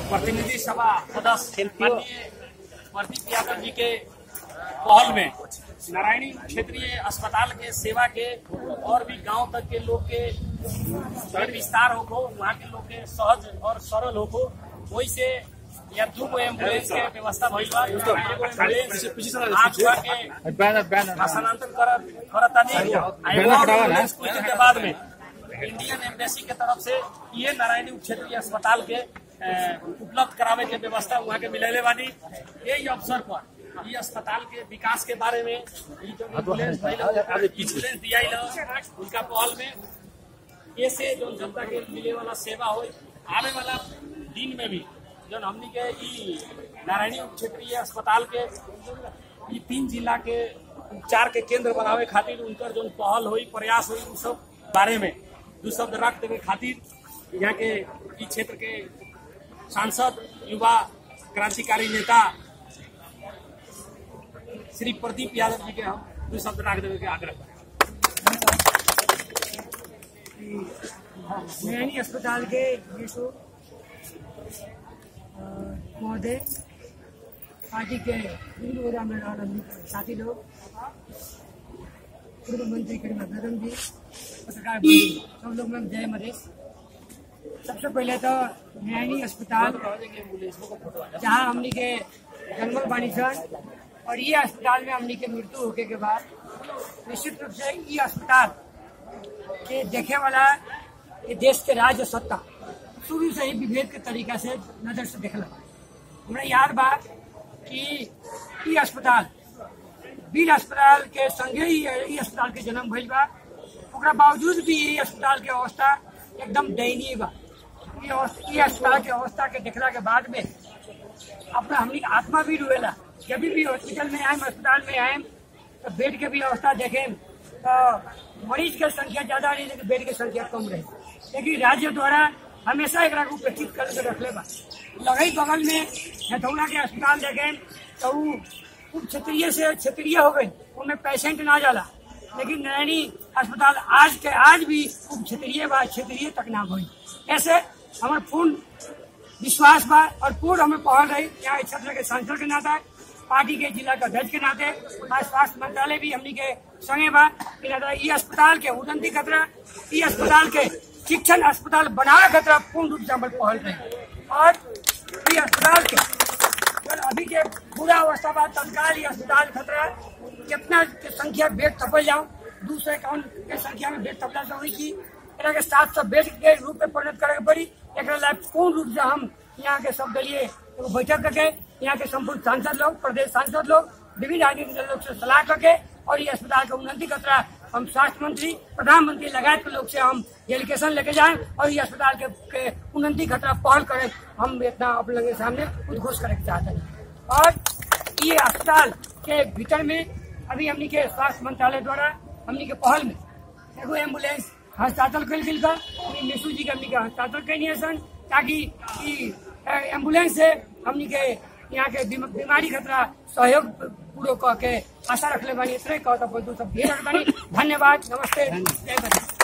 प्रतिनिधि सभा सदस्य माननीय प्रदीप यादव जी के पहल में नारायणी क्षेत्रीय अस्पताल के सेवा के और भी गांव तक के लोग के फिर विस्तार हो वहाँ के लोग के सहज और सरल हो वही से या दू गो एम्बुलेंस के व्यवस्था भइल बा एगो एम्बुलेंस आज हुआ के हस्तांतरण करत करतानी आ एगो और एम्बुलेंस कुछ दिन के बाद में इंडियन एम्बेसी के तरफ से ये नारायणी क्षेत्रीय अस्पताल के अ, उपलब्ध करावे के व्यवस्था वहाँ के मिलेले बानी यही अवसर पर ये अस्पताल के विकास के बारे में ई जो एम्बुलेंस भइल ह, एम्बुलेंस दियाइल ह, उनका पहल में ये से जो जनता के मिले वाला सेवा हो आने वाला दिन में भी जो हमनी के ई नारायणी उप क्षेत्रीय अस्पताल के ई तीन जिला के उपचार के केंद्र बनावे खातिर उनकर जो पहल हुई प्रयास हुई उस सब बारे में दू शब्द रख देवे खातिर यहाँ के ई क्षेत्र के सांसद युवा क्रांतिकारी नेता श्री प्रदीप यादव जी के हम दू शब्द रख देवे के आग्रह करें नैनी अस्पताल के यीशु महोदय पार्टी के हिंदू गोदा में रहल हमनी के साथी लोग पूर्व मंत्री करीम बेगम जी पत्रकार बंधु सब लोग में जय मधेश सबसे पहले तो नैनी अस्पताल जहाँ हमनी के जन्मल बानी सन और ये अस्पताल में हमनी के मृत्यु होके के बाद निश्चित रूप से ये अस्पताल के देखे वाला ये देश के राज्य सत्ता शुरू से ही विभेद के तरीका से नजर से देखला हमरा याद बा कि ई अस्पताल वीर अस्पताल के संगे ही ई अस्पताल के जन्म भइल बा ओकरा बावजूद भी ई अस्पताल के अवस्था एकदम दयनीय बा ई अवस्था- ई अस्पताल के अवस्था के देखला के बाद में अपना हमनी के आत्मा भी रोएला जब भी हॉस्पिटल में आएम अस्पताल में आएम तो बेड के भी अवस्था देखें तो मरीज के संख्या ज्यादा रही लेकिन बेड के संख्या कम रही लेकिन राज्य द्वारा हमेशा एक उपेक्षित करके रखले बा लगई बगल में हथौड़ा के अस्पताल देखें तो उ उप क्षेत्रीय से क्षेत्रीय हो गई उनमें पेशेंट ना जाला लेकिन नैनी अस्पताल आज के आज भी उप क्षेत्रीय बा क्षेत्रीय तक ना भई ऐसे हमारे पूर्ण विश्वास बा और पूर्ण हमें पहल रही यहाँ इस क्षेत्र के सांसद के नाते पार्टी के जिला के अध्यक्ष के नाते आज स्वास्थ्य मंत्रालय भी हमनी के संगे बा कि नाते ई अस्पताल के उन्नति खतरा ई अस्पताल के शिक्षण अस्पताल बनावे खतरा पूर्ण रूप से हमारे पहल रही और ई अस्पताल के और अभी के पूरा अवस्था बा तत्काल ई अस्पताल खतरा कितना के संख्या बेड थपल जाओ दू सौ इक्यावन के संख्या में बेड थपला से हुई की एकरा के सात सौ बेड के रूप में परिणत करे के पड़ी एकरा ला पूर्ण रूप से हम यहाँ के सब दलीय एगो बैठक करके यहाँ के संपूर्ण सांसद लोग प्रदेश सांसद लोग विभिन्न राजनीतिक दल लोग से सलाह करके और ये अस्पताल के उन्नति खतरा हम स्वास्थ्य मंत्री प्रधानमंत्री लगायत के लोग से हम डेलीगेशन लेके जाएं और ये अस्पताल के, के उन्नति खतरा पहल करें हम इतना आप लोगों के सामने उद्घोष करे के चाहते हैं और ये अस्पताल के भीतर में अभी हमनी के स्वास्थ्य मंत्रालय द्वारा हमनी के पहल में एगो एम्बुलेंस हस्तांतरण कल गेल का मिशु जी के हमनी के हस्तांतरण कैनी सन ताकि ई अ, एम्बुलेंस से हमनी के यहाँ के बीम- बीमारी खतरा सहयोग पूरो कह के आशा रखले बानी इतने कह तो सब ढेर बानी धन्यवाद नमस्ते जय बंदी